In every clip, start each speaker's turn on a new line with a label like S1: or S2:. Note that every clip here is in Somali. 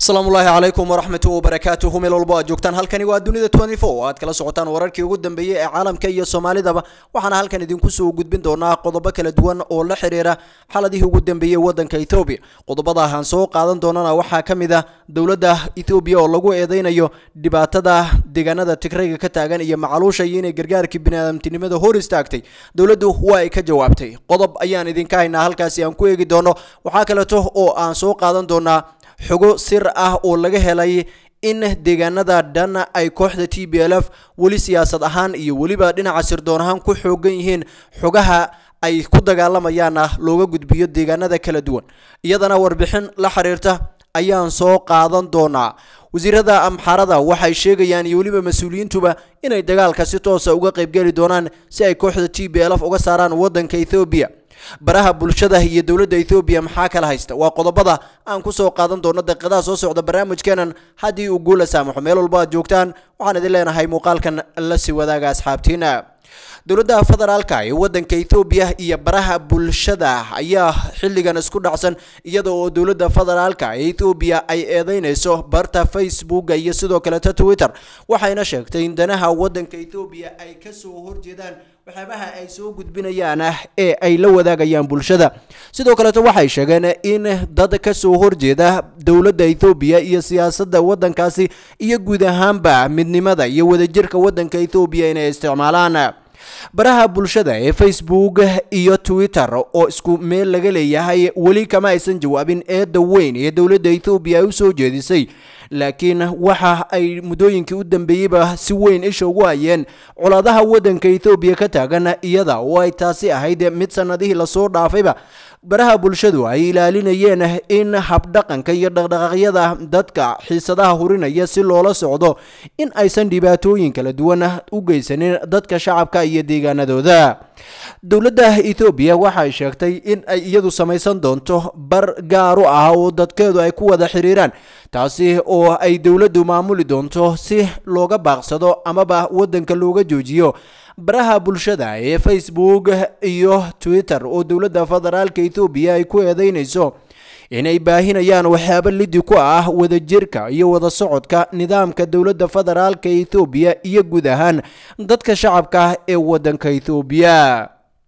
S1: asalaamullaahi calaykum waraxmatu wabarakaatuhu meel walbo aad joogtaan halkani waa dunida oo aad kala socotaan wararkii ugu dambeeyey ee caalamka iyo soomaalidaba waxaana halkan idinku soo gudbin doonaa qodobo kala duwan oo la xiriira xaladihii ugu dambeeyey wadanka ethoobiya qodobada aan soo qaadan doonana waxaa ka mid ah dowladda ethoobiya oo lagu eedeynayo dhibaatada deegaanada tigrayga ka taagan iyo macaluusha iyo inay gargaarkii biniaadamtinimada hor istaagtay dowladdu waa ay ka jawaabtay qodob ayaan idinka haynaa halkaasi aan ku eegi doono waxaa kaleeto oo aan soo qaadan doonaa xogo sir ah oo laga helay in deegaanada dhan ay kooxda t b l f weli siyaasad ahaan iyo weliba dhinaca sirdoon ahaan ku xoogan yihiin xogaha ay ku dagaalamayaana looga gudbiyo deegaanada kala duwan iyadana warbixin la xiriirta ayaan soo qaadan doonaa wasiirada amxaarada waxay sheegayaan iyo weliba mas-uuliyiintuba inay dagaalka si toosa uga qaybgeli doonaan si ay kooxda t b l f uga saaraan wadanka ethoobiya baraha bulshada iyo dowladda ethoobiya maxaa kala haysta waa qodobada aan ku soo qaadan doono daqiiqadaha soo socda barnaamijkeenan haddii uu guula saamaxo meel walba aad joogtaan waxaan idin leenahay muuqaalkan la sii wadaaga asxaabtiina dowladda federaalka ee wadanka ethoobiya iyo baraha bulshada ayaa xilligan isku dhacsan iyada oo dowladda federaalka ee ethoobiya ay eedeynayso barta facebooka iyo sidoo kaleta twitter waxayna sheegtay in danaha wadanka ethoobiya ay kasoo horjeedaan waxyaabaha ay soo gudbinayaan ee ay la wadaagayaan bulshada sidoo kaleeto waxay sheegeen in dad kasoo horjeeda dowladda ethoobiya iyo siyaasadda wadankaasi iyo guud ahaanba midnimada iyo wadajirka wadanka ethoobiya inay isticmaalaan baraha bulshada ee facebook iyo twitter oo isku meel laga leeyahay weli kama aysan jawaabin eedda weyn ee dowladda ethoobiya ay usoo jeedisay laakiin waxa ay muddooyinkii u dambeeyeyba si weyn isha ugu hayeen colaadaha wadanka ethoobiya ka taagan iyada oo ay taasi ahayd mid sanadihii lasoo dhaafayba baraha bulshadu ay ilaalinayeen in habdhaqanka iyo dhaqdhaqaaqyada dadka xiisadaha hurinaya si loola socdo in aysan dhibaatooyin kala duwan u geysanin dadka shacabka iyo deegaanadooda dowladda ethoobiya waxay sheegtay in ay iyadu samaysan doonto bar gaaru ah oo dadkeedu ay ku wada xiriiraan taasi oo ay dowladdu maamuli doonto si looga baaqsado amaba wadanka looga joojiyo baraha bulshada ee facebook iyo twitter oo dowladda federaalka ethoobiya ay ku eedeynayso inay baahinayaan waxyaabo lidi ku ah wadajirka iyo wada socodka nidaamka dowladda federaalka ethoobiya iyo guud ahaan dadka shacabka ee wadanka ethoobiya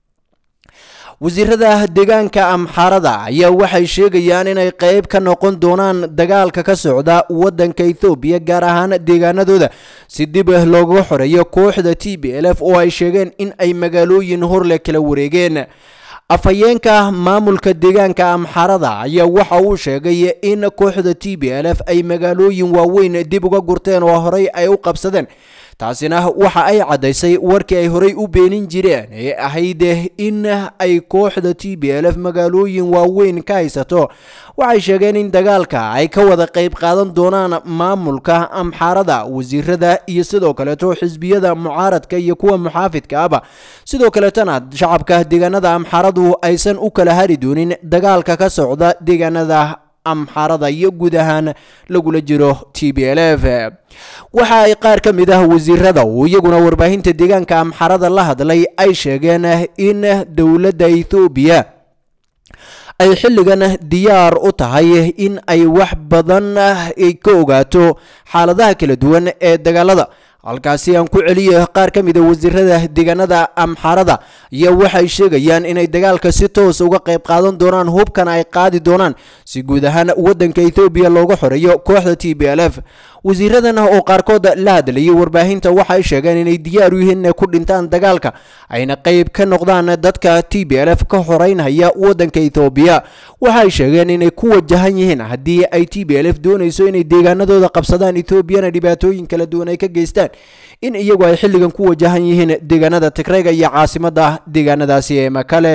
S1: wasiirada deegaanka amxaarada ayaa waxay sheegayaan inay qeyb ka noqon doonaan dagaalka ka socda wadanka ethoobiya gaar ahaan deegaanadooda si dib looga xoreeyo kooxda t b l f oo ay sheegeen in ay magaalooyin horle kala wareegeen afhayeenka maamulka deegaanka amxaarada ayaa waxa uu sheegay in kooxda t b l f ay magaalooyin waaweyn dib uga gurteen oo horey ay u qabsadeen taasina waxa ay caddaysay warkii ay horey u beenin jireen ee ahayd in ay kooxda t b l f magaalooyin waaweyn ka haysato waxay sheegeen in dagaalka ay ka wada qayb qaadan doonaan maamulka amxaarada wasiirada iyo sidoo kaleeto xisbiyada mucaaradka iyo kuwa muxaafidka aba sidoo kaleetana shacabka deegaanada amxaaradu aysan u kala hari doonin dagaalka ka socda deegaanada amxaarada iyo guud ahaan lagula jiro t b l f waxa ay qaar ka mid ah wasiirada oo iyaguna warbaahinta deegaanka amxaarada la hadlay ay sheegeen in dowladda ethoobiya ay xilligan diyaar u tahay in ay wax badan ka ogaato xaaladaha kala duwan ee dagaalada halkaasi aan ku celiyo qaar ka mid a wasiirada deegaanada amxaarada ayaa waxay sheegayaan inay dagaalka si toos uga qayb qaadan doonaan hubkan ay qaadi doonaan si guud ahaan wadanka ethoobiya looga xoreeyo kooxda t b l f wasiiradan oo qaarkood la hadlayay warbaahinta waxay sheegeen inay diyaar u yihiin inay ku dhintaan dagaalka ayna qayb ka noqdaan dadka t b l f ka xoreynhaya wadanka ethoobiya waxay sheegeen inay ku wajahan yihiin haddii ay t b l f doonayso inay deegaanadooda qabsadaan etoobiyana dhibaatooyin kala duwan ay ka geystaan in iyagu ay xilligan ku wajahan yihiin deegaanada tigrayga iyo caasimadda deegaanadaasi ee makale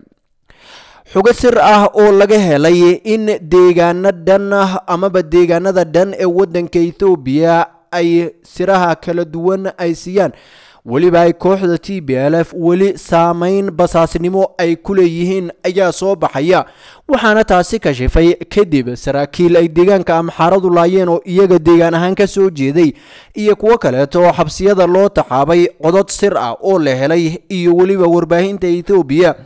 S1: xugo sir ah oo laga helay in deegaano dhan amaba deegaanada dhan ee wadanka ethoobiya ay siraha kala duwan ay siiyaan weliba ay kooxda t b l f weli saameyn basaasnimo ay ku leeyihiin ayaa soo baxaya waxaana taasi kashifay kadib saraakiil ay deegaanka amxaaradu laayeen oo iyaga deegaan ahaan ka soo jeeday iyo kuwo kaleeto oo xabsiyada loo taxaabay codod sir ah oo la helay iyo weliba warbaahinta ethoobiya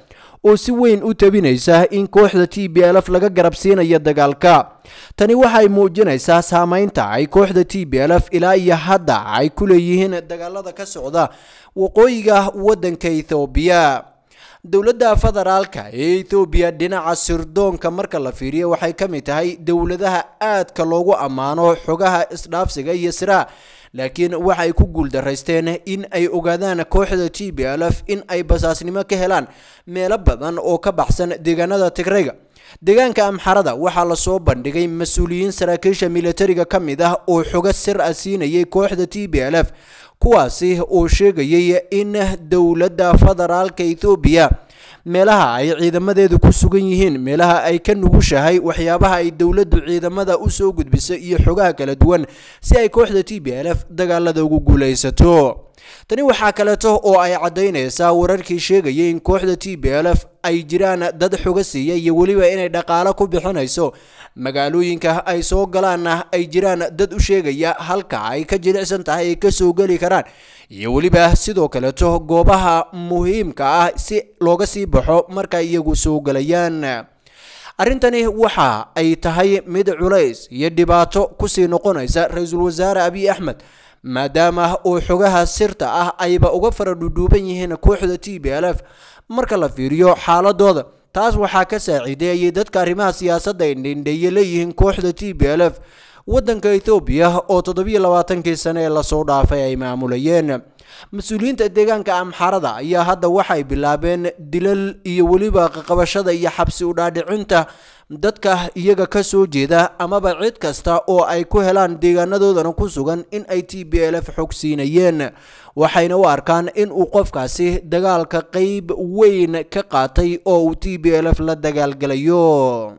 S1: oo si weyn u tabinaysa in kooxda t b l f laga garabsiinayo dagaalka tani waxay muujinaysaa saameynta ay kooxda t b l f ilaa iyo hadda ay ku leeyihiin dagaalada ka socda waqooyiga waddanka ethoobiya dowladda federaalka ee ethoobiya dhinaca sirdoonka marka la fiiriyo waxay ka mid tahay dowladaha aadka loogu ammaano xogaha isdhaafsiga iyo siraa laakiin waxay ku guuldaraysteen in ay ogaadaan kooxda t b l f in ay basaasnimo ka helaan meelo badan oo ka baxsan deegaanada tigrayga deegaanka amxarada waxaa lasoo bandhigay mas-uuliyiin saraakiisha militariga ka mid ah oo xogo sir ah siinayay kooxda t b l f kuwaasi oo sheegayay in dowladda federaalka ethoobiya meelaha ay ciidamadeedu ku sugan yihiin meelaha ay ka nugushahay waxyaabaha ay dowladdu ciidamada usoo gudbiso iyo xogaha kala duwan si ay kooxda t b l f dagaalada ugu guulaysato tani waxaa kaleeto oo ay caddaynaysaa wararkii sheegayay in kooxda t b l f ay jiraan dad xoga siiya iyo weliba inay dhaqaalo ku bixinayso magaalooyinka ay soo galaanna ay jiraan dad u sheegaya halka ay ka jilicsan tahay ay kasoo geli karaan iyo weliba sidoo kaleeto goobaha muhiimka ah si looga sii baxo marka iyagu soo gelayaan arrintani waxa ay tahay mid culays iyo dhibaato kusii noqonaysa ra-iisul wasaare abiy axmed maadaama oo xogaha sirta ah ayba uga fara dhudhuuban yihiin kooxda t b l f marka la fiiriyo xaaladooda taas waxaa ka saaciideeyay dadka arrimaha siyaasadda ay dhindheeye leeyihiin kooxda t b l f waddanka ethoobiya oo toddobiyo labaatankii sane ee lasoo dhaafay ay maamulayeen mas-uuliyiinta deegaanka amxarada ayaa hadda waxay bilaabeen dilal iyo weliba qaqabashada iyo xabsi udhaadhicinta dadka iyaga ka soo jeeda amaba cid kasta oo ay ku helaan deegaanadoodana ku sugan in ay t b l f xog siinayeen waxayna u arkaan in uu qofkaasi dagaalka qeyb weyn ka qaatay oo uu t b l f la dagaalgalayo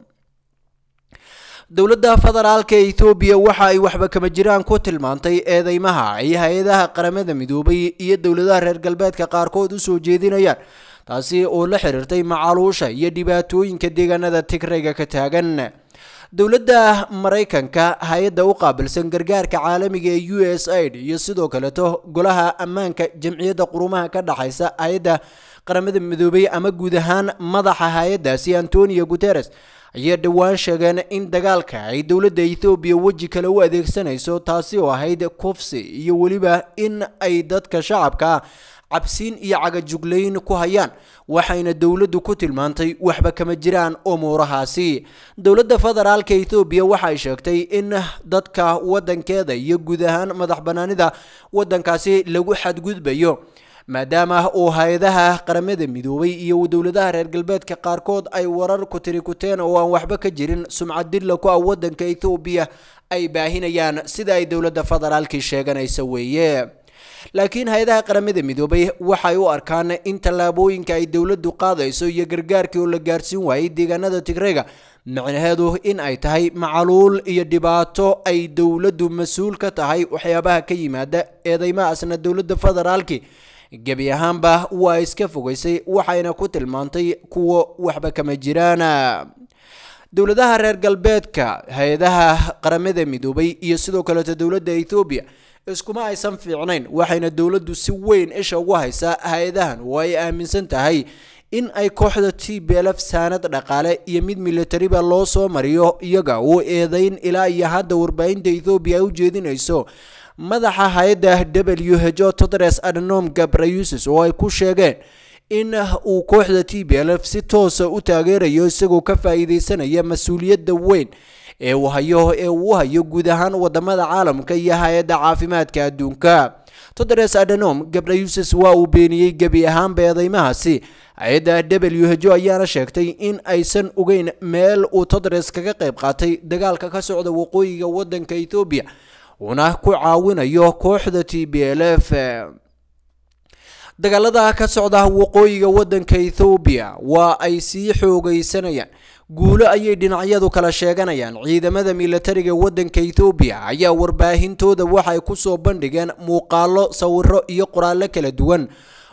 S1: dowladda federaalka ethoobiya waxa ay waxba kama jiraan ku tilmaantay eedeymaha ay hay-adaha qaramada midoobay iyo dowladaha reer galbeedka qaarkood usoo jeedinayaan taasi oo la xiriirtay macaluusha iyo dhibaatooyinka deegaanada tigrayga ka taagan dowladda maraykanka hay-adda u qaabilsan gargaarka caalamiga ee u s aid iyo sidoo kaleeto golaha ammaanka jamciyadda qurumaha ka dhexaysa hay-adda qaramada midoobay ama guud ahaan madaxa hay-addaasi antonio guteres ayay dhowaan sheegeen in dagaalka ay dowladda ethoobiya weji kale u adeegsanayso taasi oo ahayd kufsi iyo weliba in ay dadka shacabka cabsiin iyo cagajuglayn ku hayaan waxayna dowladdu ku tilmaantay waxba kama jiraan umuurahaasi dowladda federaalka ethoobiya waxay sheegtay in dadka waddankeeda iyo guud ahaan madax bannaanida waddankaasi lagu xadgudbayo maadaama uu hay-adaha qaramada midoobay iyo dowladaha reer galbeedka qaarkood ay warar ku tiri kuteen oo aan waxba ka jirin sumcad dilla ku ah waddanka ethoobiya ay baahinayaan sida ay dowladda federaalkii sheeganaysa weeye laakiin hay-adaha qaramada midoobay waxay u arkaan in tallaabooyinka ay dowladdu qaadayso iyo gargaarkii oo la gaarsiin waayey deegaanada tigrayga micnaheedu in ay tahay macaluul iyo dhibaato ay dowladdu mas-uul ka tahay waxyaabaha ka yimaada eedeymahaasna dowladda federaalki gebi ahaanba waa iska fogaysay waxayna ku tilmaantay kuwo waxba kama jiraan dowladaha reer galbeedka hay-adaha qaramada midoobay iyo sidoo kaleeto dowladda ethoobiya iskuma aysan fiicnayn waxayna dowladdu si weyn isha ugu haysaa hay-adahan oo ay aaminsan tahay in ay kooxda t b l f saanad dhaqaale iyo mid militariba loo soo mariyo iyaga uu eedeyn ilaa iyo hadda warbaahinta ethoobiya ay u jeedinayso madaxa hay-adda w h o todres adnom gabrayusis oo ay ku sheegeen in uu kooxda t b l f si toosa u taageerayo isagoo ka faa'iideysanaya mas-uuliyadda weyn ee uu hayo ee uu hayo guud ahaan wadamada caalamka iyo hay-adda caafimaadka adduunka todres adhanom gabrayusis waa uu beeniyey gebi ahaanba eedeymahaasi hay-adda w h o ayaana sheegtay in aysan ogeyn meel uu todres kaga qayb qaatay dagaalka ka socda waqooyiga wadanka ethoobiya uuna ku caawinayo kooxda t b l f dagaalada ka socda waqooyiga wadanka ethoobiya waa ay sii xoogaysanayaan guulo ayay dhinacyadu kala sheeganayaan ciidamada militariga wadanka ethoobiya ayaa warbaahintooda waxay kusoo bandhigeen muuqaalo sawiro iyo qoraallo kala duwan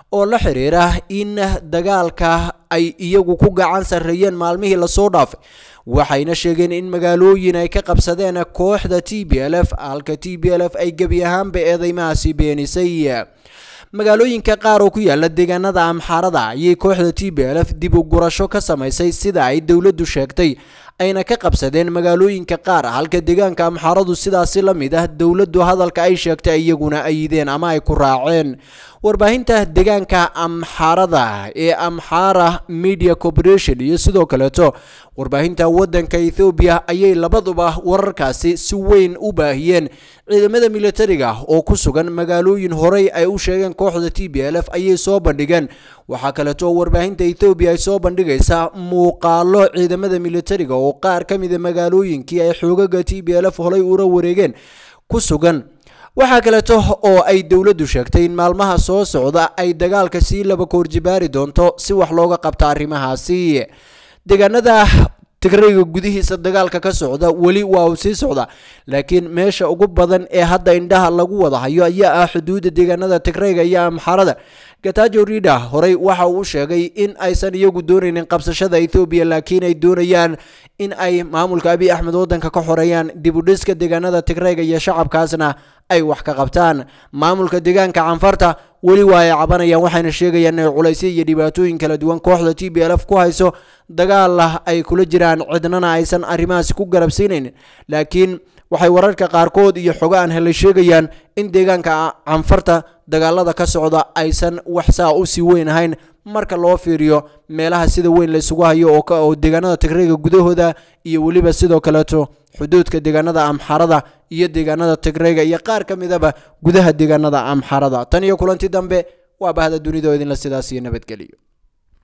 S1: oo la xiriira in dagaalka ay iyagu ku gacan sarreeyeen maalmihii lasoo dhaafay waxayna sheegeen in magaalooyin ay ka qabsadeen kooxda t b l f halka t b l f ay gebi ahaanba eedeymahaasi beenisay magaalooyinka qaar oo ku yaala deegaanada amxaarada ayay kooxda t b l f dib u gurasho ka samaysay sida ay dowladdu sheegtay ayna ka qabsadeen magaalooyinka qaar halka deegaanka amxaaradu sidaasi la mid ah dowladdu hadalka ay sheegtay iyaguna ayideen ama ay ku raaceen warbaahinta deegaanka amxaarada ee amxaara media corporation iyo sidoo kaleeto warbaahinta waddanka ethoobiya ayay labaduba wararkaasi si weyn u baahiyeen ciidamada militariga oo ku sugan magaalooyin horey ay u sheegeen kooxda t b l f ayay soo bandhigeen waxaa kaleeto warbaahinta ethoobiya ay soo bandhigaysaa muuqaalo ciidamada militariga oo qaar ka mida magaalooyinkii ay xoogaga t b l f horay ula wareegeen ku sugan waxaa kaleeto oo ay dowladdu sheegtay in maalmaha soo socda ay dagaalka sii laba koorjibaari doonto si wax looga qabto arrimahaasi deegaanada tigrayga gudihiisa dagaalka ka socda weli waa uu sii socda laakiin meesha ugu badan ee hadda indhaha lagu wada hayo ayaa ah xuduudda deegaanada tigrayga iyo amxarada gatajo rida horey waxa uu sheegay in aysan iyagu doonaynin qabsashada ethoobiya laakiin ay doonayaan in ay maamulka abiy axmed waddanka ka xoreeyaan dib u dhiska deegaanada tigrayga iyo shacabkaasna ay wax ka qabtaan maamulka deegaanka canfarta weli waa ay cabanayaan waxayna sheegayaan inay culaysyo iyo dhibaatooyin kala duwan kooxda t b l f ku hayso dagaalah ay kula jiraan cidnana aysan arrimahaasi ku garabsiinaynin laakiin waxay wararka qaarkood iyo xogo aan helay sheegayaan in deegaanka canfarta dagaalada ka socda aysan wax saa u sii weyn ahayn marka loo fiiriyo meelaha sida weyn laysugu hayo oo deegaanada tigrayga gudahooda iyo weliba sidoo kaleeto xuduudka deegaanada amxarada iyo deegaanada tigrayga iyo qaar ka midaba gudaha deegaanada amxarada tan iyo kulanti dambe waa bahda dunida oo idinla sidaas iyo nabadgeliyo